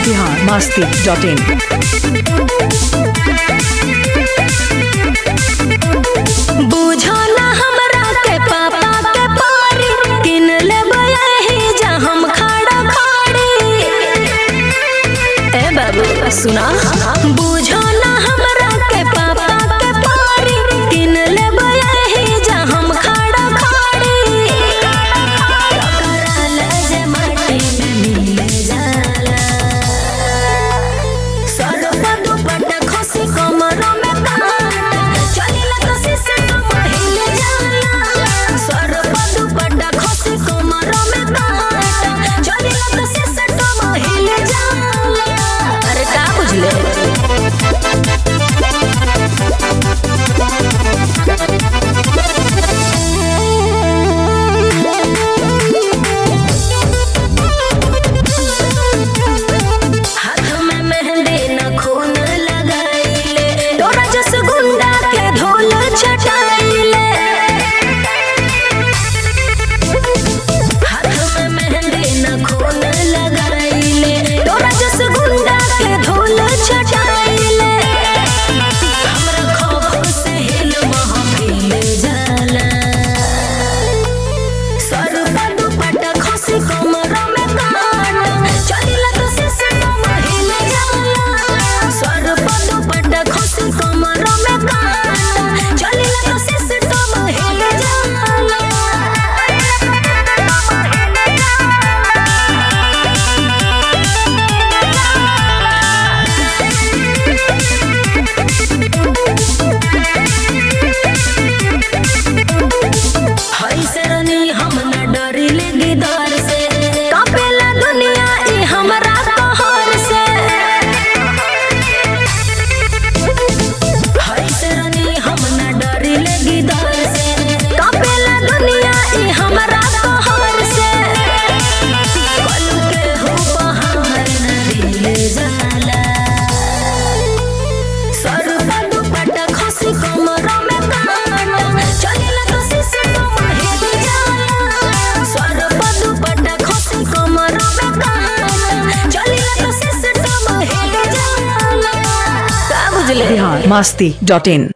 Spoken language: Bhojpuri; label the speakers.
Speaker 1: बिहार मस्ती डॉट इन
Speaker 2: बुझो ना हमरा के पापा के पारी किन लेबै एही जा हम खड़ा खड़ी ए बाबू सुना बुझो ना हमरा के पापा के पारी किन लेबै एही जा हम खड़ा खड़ी टकराल जे माटी में मिल जाला सरपा दुपट्टा खसी कमरों में कांटा चलिला तो सिस्टम हिल जाला सरपा दुपट्टा खसी कमरों में कांटा चलिला तो सिस्टम हिल जाला अरे का बुझले हाथ में मेहंदी न खून लगाइले तोरा जस गुंडा के ढोल छटाइले हाथ में मेहंदी न खून लगाइले तोरा जस गुंडा के ढोल छटाइले हमरा खौफ से हिल महफिल जाला सर पर दुपट्टा खसी कमरों में कांटा चलिला तो सिस्टम हिल जाला सर पर दुपट्टा खसी कमरों में कांटा चलिला तो सिस्टम हिल जाला हई से रनी हम न डरिले गिदार से कापेला दुनिया ई हमरा कहर से हई से रनी हम न डरिले गिदार से कापेला दुनिया ई हमरा कहर से पल के हो बहार न दिल जाला सर पर दुपट्टा खसी कमरों में कांटा चलिला तो सिस्टम हिल जाला सर पर दुपट्टा खसी कमरों में कांटा चलिला तो सिस्टम हिल जाला का बुझले
Speaker 1: बिहार मस्ती डॉट इन